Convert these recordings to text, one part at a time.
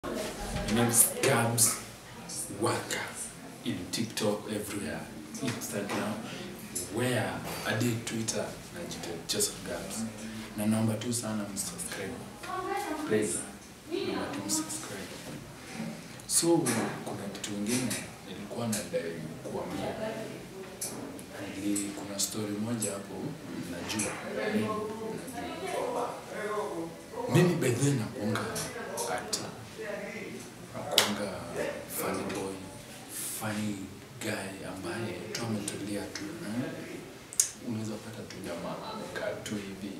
My name is Gabs Waka in TikTok everywhere, Instagram, where hadi Twitter najita Joseph Gabs. Na naomba tu sana msubscribe. Please. Naomba tu msubscribe. So kuna kitu ingine nilikuwa nadai kuambia. Nili, kuna story moja hapo najua mimi najua. Mimi by the way nakuanga actor nakuanga funny boy, funny guy ambaye tu ametulia tu eh? Unaweza pata tu jamaa amekaa tu hivi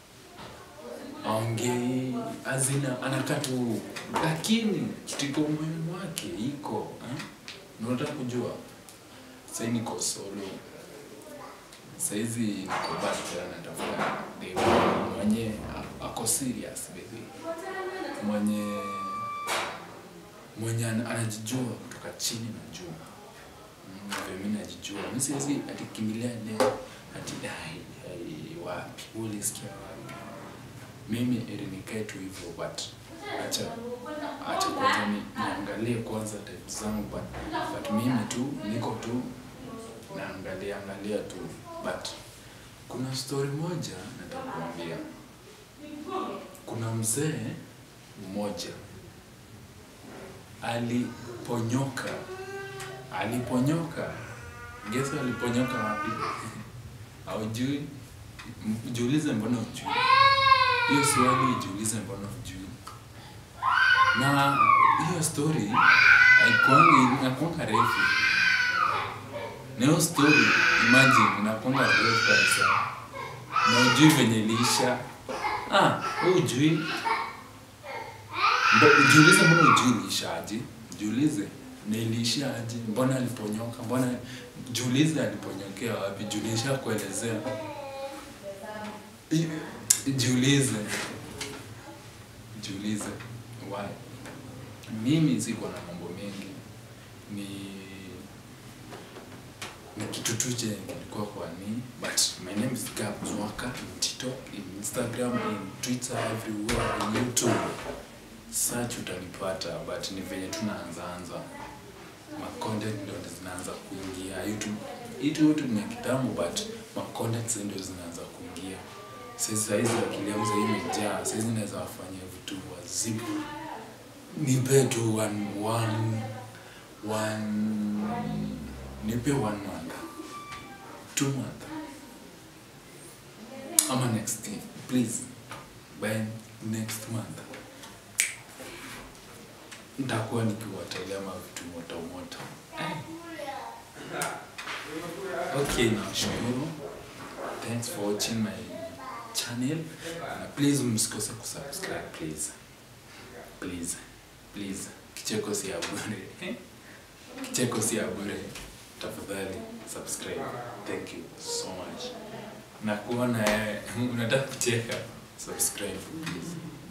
aongei azina anakaa tu, lakini kitu iko moyoni mwake iko eh? Na unataka kujua sahii niko solo saizi niko bado natafuta dem mwenye a- ako serious baby mwenye mwenye ana- anajijua kutoka chini na juu Mm, vile mimi najijua mi siwezi atikimbilia leo ati ai ai wapi ulisikia wapi mimi ili nikae tu hivyo but acha acha kwanza ni, niangalie kwanza type zangu but, but mimi tu niko tu naangalia angalia tu but kuna story moja nataka kuambia kuna mzee mmoja aliponyoka aliponyoka gesa aliponyoka wapi aujui M- jiulize mbona ujui hiyo swali jiulize mbona ujui na hiyo story haikuangi inakuanga refu na hiyo story imagine inakuanga refu kabisa na ujui venye iliisha ah wewe ujui Mbo- jiulize mbona ujui iliisha aje jiulize na iliishia aje mbona aliponyoka mbona jiulize aliponyokea wapi jiulisha kuelezea I- jiulize jiulize why mimi siko na mambo mengi ni ni kitu tu chenye kilikuwa kwa ni but my name is Gabs Waka in TikTok in Instagram in Twitter everywhere in YouTube search utanipata but ni venye tunaanzaanza ma content ndio zinaanza kuingia YouTube itu YouTube ni kitambo but ma content sasa ndio zinaanza kuingia sasa hizi akili yangu sasa imejaa sasa naweza wafanyia vitu wazimu nipe tu one one one nipe one month two month ama next year please by next month nitakuwa nikiwatolea mavitu moto moto Eh. okay nashukuru thanks for watching my channel na please msikose kusubscribe please please please kicheko si ya bure kicheko si ya bure tafadhali subscribe thank you so much na kuona eh, unataka kucheka subscribe please